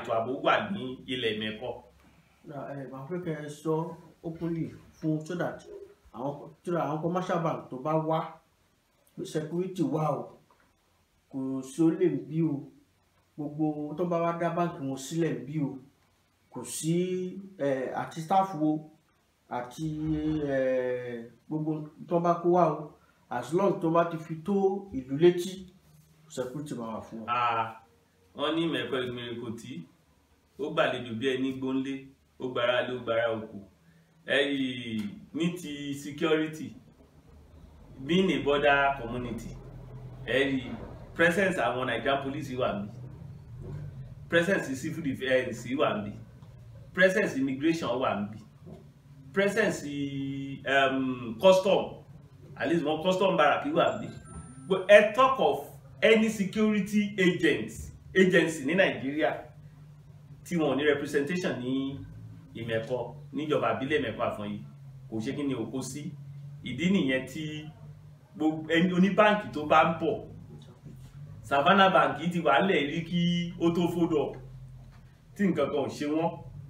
ètò ààbò wà ní ilẹ̀ mẹ́kọ. màá fẹ́ kẹ́ ẹ sọ openly fún so that àwọn so that àwọn commercial bank tó bá wá pé security wà o kò sí ó lè bí o gbogbo tó bá wá dá báǹkì wọn sílẹ̀ bí o kò sí eh, àti staff wo àti eh, gbogbo tó bá kó wá o as long tó bá ti fi tó ìlú létí security máa wà fún wọn. Ah, wọ́n ní mẹ́kọ ìgbìmọ̀ tí ó gbàlejò bí ẹni gbónlé ó gbára lé ó gbára òkú ẹ̀yìn ní ti security being a border community ẹ̀yìn presence àwọn Nigerian police wà níbí presence civil defence wà níbí presence immigration wà níbí presence um, custom at least one custom barrack wà níbí but ẹ talk of any security agents agency ní nàìjíríà tí wọn ò ní representation ní ìmẹ̀kọ níjọba àbílẹ̀ ìmẹ̀kọ àfọ̀nyí kò ṣe kí ni òkó sí ìdí nìyẹn tí gbogbo ẹni oníbáǹkì tó bá ń bọ̀ savannah bank ti wà lẹ̀ rí kí ó tó fódọ̀ tí nǹkan kan ò ṣe wọ́n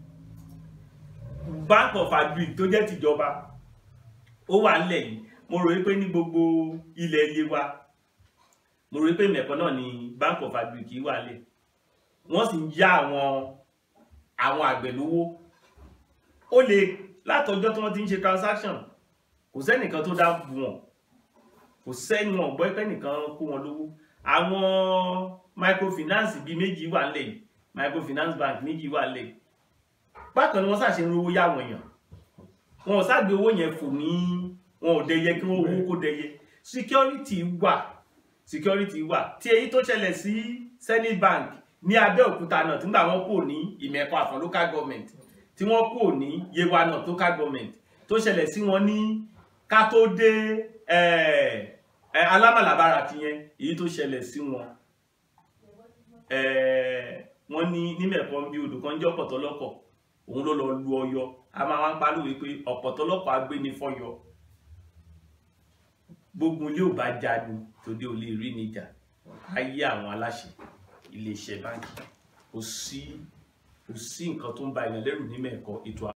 bank of agric tó jẹ́ tìjọba ó wà nílẹ̀ yìí mo rò wípé ní gbogbo ilẹ̀ iye wa mo rò wípé mẹ̀kọ́ náà ni bank of agric wà lẹ̀ wọ́n sì ń yá àwọn àwọn àgbẹ̀ lówó ó lè látọjọ́ tí wọ́n ti ń ṣe transaction kò sẹ́nìkan tó dá bù wọ́n kò sẹ́ni wọn gbọ́ pé nìkan kó wọn lówó àwọn microfinance bíi méjì wà nílẹ̀ yìí microfinance bank méjì wà nílẹ̀ yìí bákan ni wọ́n ṣàṣe ń rówó yáwọn èèyàn wọn ò ságbe owó yẹn fò ní wọn ò dẹyẹ kí wọ́n owó kó dẹyẹ security wà security wà tí èyí tó ṣẹlẹ̀ sí Zenith Bank ní Abẹ́òkúta náà tí wọ́n kò ní Ìmẹ̀kọ Àfọ̀n local government tí wọ́n kò ní Yewa náà local government tó ṣẹlẹ̀ sí wọn ní ká tó dé alámàlàbára tiyẹn èyí tó ṣẹlẹ̀ sí wọn wọ́n ní nímẹ̀kọ́ bí odò kan jẹ́ ọ̀pọ̀tọ́lọ́kọ̀ òun ló lọ lu Ọ̀yọ́ a máa wá ń pálówé pé ọ̀pọ̀tọ́lọ́kọ̀ agbéni fọ́yọ́ gbogbo ilé ò bá jáde tòde ò lè rí níjà ayé àwọn aláṣẹ iléeṣẹ́ báńkì kò sí kò sí nǹkan tó ń ba ìyàn lẹ́rù ní mẹ́ẹ̀kọ́ ètò